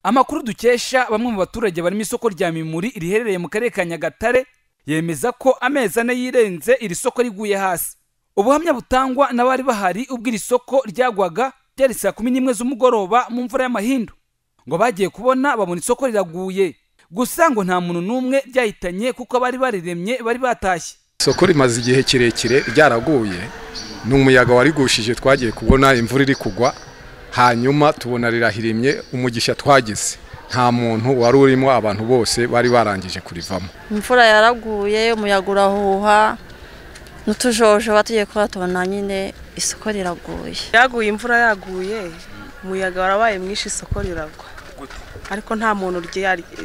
amakuru dukesha bamwe mu baturage barimo isoko rya mimuri riherereye mu karere ka nyagatare yemeza ko amezi ane yirenze iri soko riguye hasi ubuhamya butangwa n'abari bahari ubwo iri soko ryagwaga ryari saa kumi n'imwe z'umugoroba mu mvura y'amahindu ngo bagiye kubona babona isoko riraguye gusa ngo nta muntu n'umwe ryahitanye kuko abari bariremye bari batashye isoko rimaze igihe kirekire ryaraguye ni umuyaga warigushije twagiye kubona imvura iri kugwa hanyuma tubona rirahirimye umugisha twagize nta muntu wari urimo abantu bose bari barangije kurivamo imvura yaraguye umuyaga urahuha n'utujojoba tugiye kuba tubona nyine isoko riraguye yaguye imvura yaguye umuyaga warabaye mwinshi isoko riragwa ariko nta muntu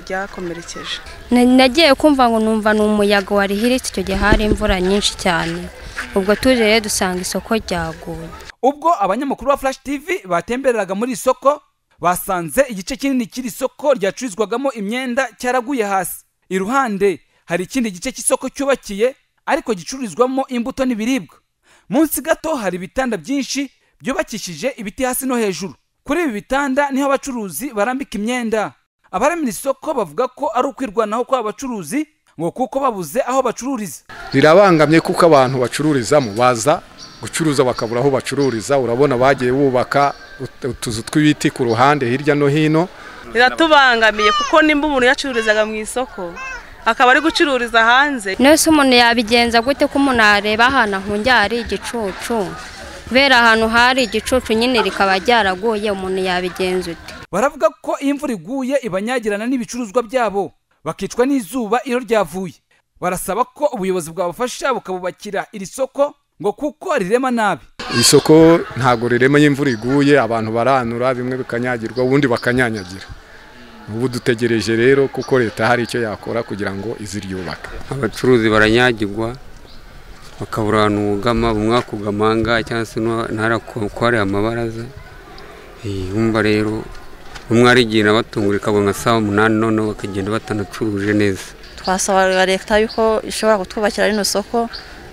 ryakomerekeje nagiye kumva ngo numva ni umuyaga warihiritse icyo gihe hari imvura nyinshi cyane ubwo tujeye dusanga isoko ryaguye ubwo abanyamakuru ba flash tv batembereraga muri iri soko basanze igice kinini cy'iri soko ryacururizwagamo imyenda cyaraguye hasi iruhande hari ikindi gice cy'isoko cyubakiye ariko gicururizwamo imbuto n'ibiribwa munsi gato hari ibitanda byinshi byubakishije ibiti hasi no hejuru kuri ibi bitanda niho abacuruzi barambika imyenda abaremera isoko bavuga ko ari ukwirwanaho kw'aba bacuruzi ngo kuko babuze aho bacururiza rirabangamye kuko abantu bacururizamo baza gucuruza bakabura aho bacururiza urabona bagiye bubaka utuzu tw'ibiti ku ruhande hirya no hino riratubangamiye kuko nimba umuntu yacururizaga mu isoko akaba ari gucururiza hanze nese umuntu yabigenza gute ko umuntu yareba ahantu ahungiye hari igicucu kubera ahantu hari igicucu nyine rikaba ryaraguye umuntu yabigenza ute baravuga ko iyo imvura iguye ibanyagirana n'ibicuruzwa byabo bakicwa n'izuba iyo ryavuye barasaba ko ubuyobozi bwabafasha bukabubakira iri soko ngo kuko rirema nabi isoko ntabwo rirema y'imvura iguye abantu baranura bimwe bikanyagirwa ubundi bakanyanyagira ubu dutegereje rero kuko leta hari icyo yakora kugira ngo izi ryubake abacuruzi baranyagirwa bakabura ahantu wugama bumwe akugamanga cyangwa se ntarakwariye amabaraza bumva rero umwe arigenda batungurika nka saa umunani noneho bakagenda batanacuruje neza twasaba leta yuko ishobora kutwubakira rino soko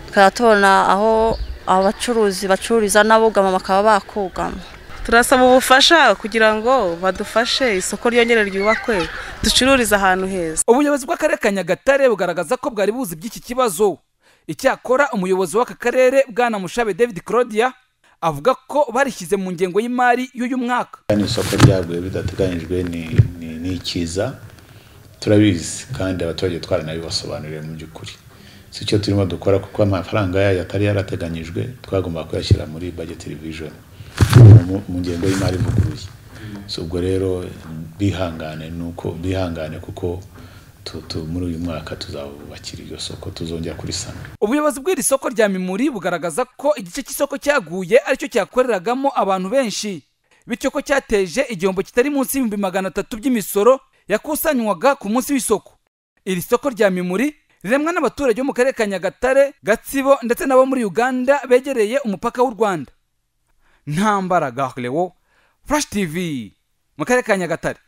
tukaba tubona aho abacuruzi bacururiza n'abugama bakaba bakugama turasaba ubufasha kugira ngo badufashe isoko ryongere ryubakwe ducururize ahantu heza ubuyobozi bw'akarere ka nyagatare bugaragaza ko bwari buzi by'iki kibazo icyakora umuyobozi w'aka karere bwana mushabe david claudia avuga ko barishyize mu ngengo y'imari y'uyu mwaka ni isoko ryaguye bidateganyijwe ni ikiza turabizi kandi abaturage twaranabibasobanuriye mu by'ukuri si cyo turimo dukora kuko amafaranga yayo atari yarateganyijwe twagomba kuyashyira muri bageti rivijoni mu ngengo y'imari ivuguruye si ubwo rero bihangane nuko bihangane kuko muri uyu mwaka tuzabubakira iryo soko tuzongera kurisana ubuyobozi bw'iri soko rya mimuri bugaragaza ko igice cy'isoko cyaguye aricyo cyakoreragamo abantu benshi bityo ko cyateje igihombo kitari munsi y'ibihumbi magana atatu by'imisoro yakusanywaga ku munsi w'isoko iri soko rya mimuri riremwa n'abaturage bo mu karere ka nyagatare gatsibo ndetse n'abo muri uganda begereye umupaka w'u rwanda ntambara gahurewo furashi tivi mu karere ka nyagatare